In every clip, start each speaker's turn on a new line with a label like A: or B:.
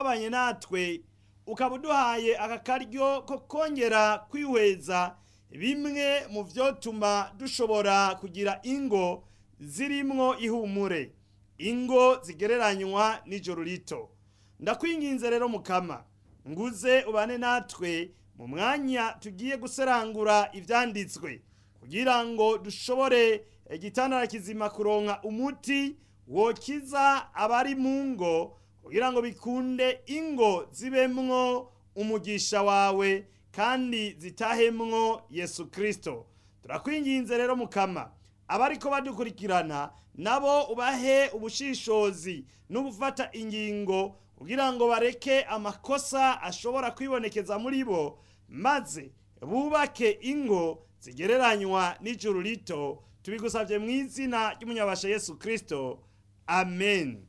A: wabanye natwe ukaba uduhaye aka karyo ko kongera kwihweza bimwe mu vyotuma dushobora kugira ingo zirimwo ihumure ingo zigereranywa n'ijoro rito ndakwinginze rero mukama nguze ubane natwe mu mwanya tugiye guserangura ivyanditswe kugira ngo dushobore igitandara kizima kuronka umuti wokiza abari mu ngo kugira ngo bikunde ingo zibemwo umugisha wawe kandi zitahemwo yesu kristo turakwinginze rero mukama abariko badukurikirana nabo ubahe ubushishozi no gufata ingingo kugira ngo bareke amakosa ashobora kwibonekeza muri bo maze bubake ingo zigereranywa n'ijuru rito tubigusabye mu izina ry'umunyabasha yesu kristo amen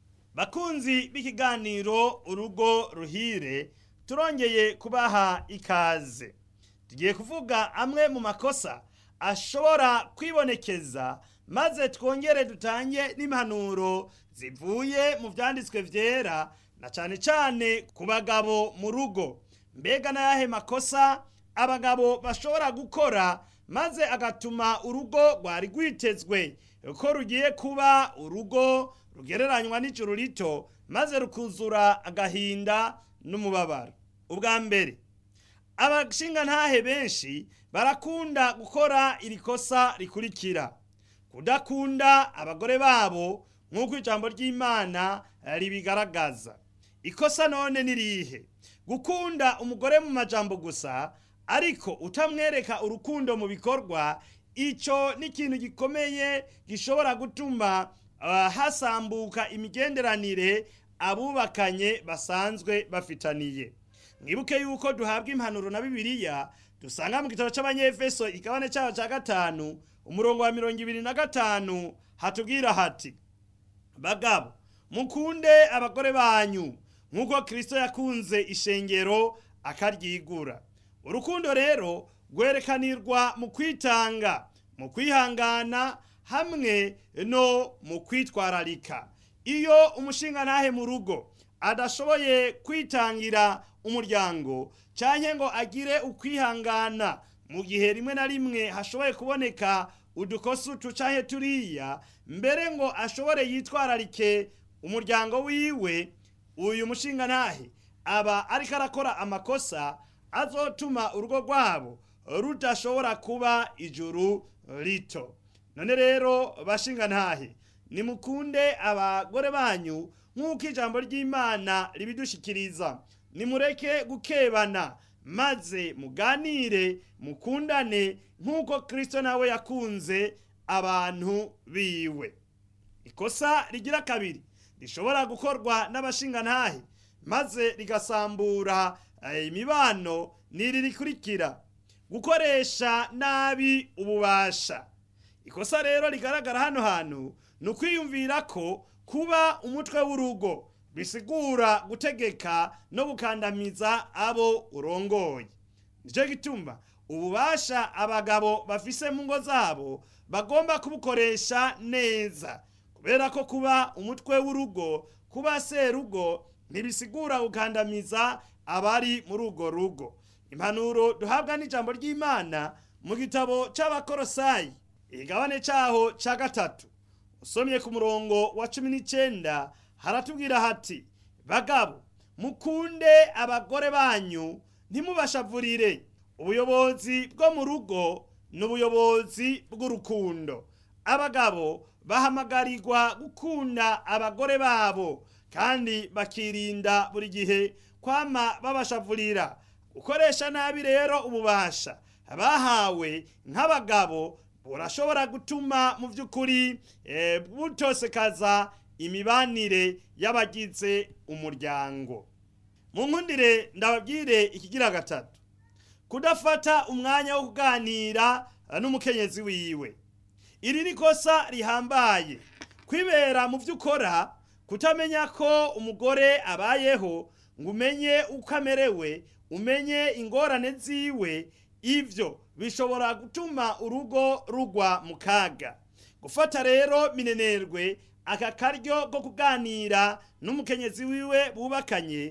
A: bakunzi b'ikiganiro urugo ruhire turongeye kubaha ikaze tugiye kuvuga amwe mu makosa ashobora kwibonekeza maze twongere dutange n'impanuro zivuye mu vyanditswe vyera na cane cane ku bagabo mu rugo mbega n'ayahe makosa abagabo bashobora gukora maze agatuma urugo rwari rwitezwe ko rugiye kuba urugo rugereranywa n'ijuru rito maze rukuzura agahinda n'umubabaro ubwa mbere abashingantahe benshi barakunda gukora iri kosa rikurikira kudakunda abagore babo nk'uko ijambo ry'imana ribigaragaza ikosa none ni rihe gukunda umugore mu majambo gusa ariko utamwereka urukundo mu bikorwa icyo ni ikintu gikomeye gishobora gutuma uh, hasambuka imigenderanire abubakanye basanzwe bafitaniye mwibuke yuko duhabwa impanuro na bibiliya dusanga mu gitabo c'abanyefeso igabane cyaho cya gatanu umurongo wa mirongo ibiri na gatanu hatubwira hati bagabo mukunde abagore banyu nk'uko kristo yakunze ishengero akaryigura urukundo rero rwerekanirwa mu kwitanga mu kwihangana hamwe no mu kwitwararika iyo umushingantahe mu rugo adashoboye kwitangira umuryango canke ngo agire ukwihangana mu gihe rimwe na rimwe hashoboye kuboneka udukosa utu canke turiya mbere ngo ashobore yitwararike umuryango wiwe uyu mushingantahe aba ariko arakora amakosa azotuma urugo rwabo rudashobora kuba ijuru rito none rero bashingantahe nimukunde abagore banyu nk'uko ijambo ry'imana ribidushikiriza nimureke gukebana maze muganire mukundane nk'uko kristo nawe yakunze abantu biwe ikosa rigira kabiri rishobora gukorwa n'abashingantahe maze rigasambura imibano n'iri rikurikira gukoresha nabi ububasha ikosa rero rigaragara hano hantu ni ukwiyumvira ko kuba umutwe w'urugo bisigura gutegeka no gukandamiza abo urongoye nicyo gituma ububasha abagabo bafise mu ngo zabo bagomba kubukoresha neza kubera ko kuba umutwe w'urugo kuba serugo ntibisigura gukandamiza abari muri urwo rugo impanuro duhabwa n'ijambo ry'imana mu gitabo c'abakorosayi igabane caho ca gatatu usomye ku murongo wa cumi n'icenda haratubwira hati bagabo mukunde abagore banyu ntimubashavurire ubuyobozi bwo mu rugo ni ubuyobozi bw'urukundo abagabo bahamagarirwa gukunda abagore babo kandi bakirinda buri gihe kwama babashavurira gukoresha nabi rero ububasha bahawe nk'abagabo burashobora gutuma mu by'ukuri e, butosekaza imibanire y'abagize umuryango mu nkundire ndababwire ikigira gatatu kudafata umwanya wo kuganira n'umukenyezi wiwe iri ni kosa rihambaye kwibera mu byo ukora kutamenya ko umugore abayeho ngo umenye uko amerewe umenye ingorane ziwe ibyo bishobora gutuma urugo rugwa mu kaga gufata rero minenerwe aka karyo ko kuganira n'umukenyezi wiwe bubakanye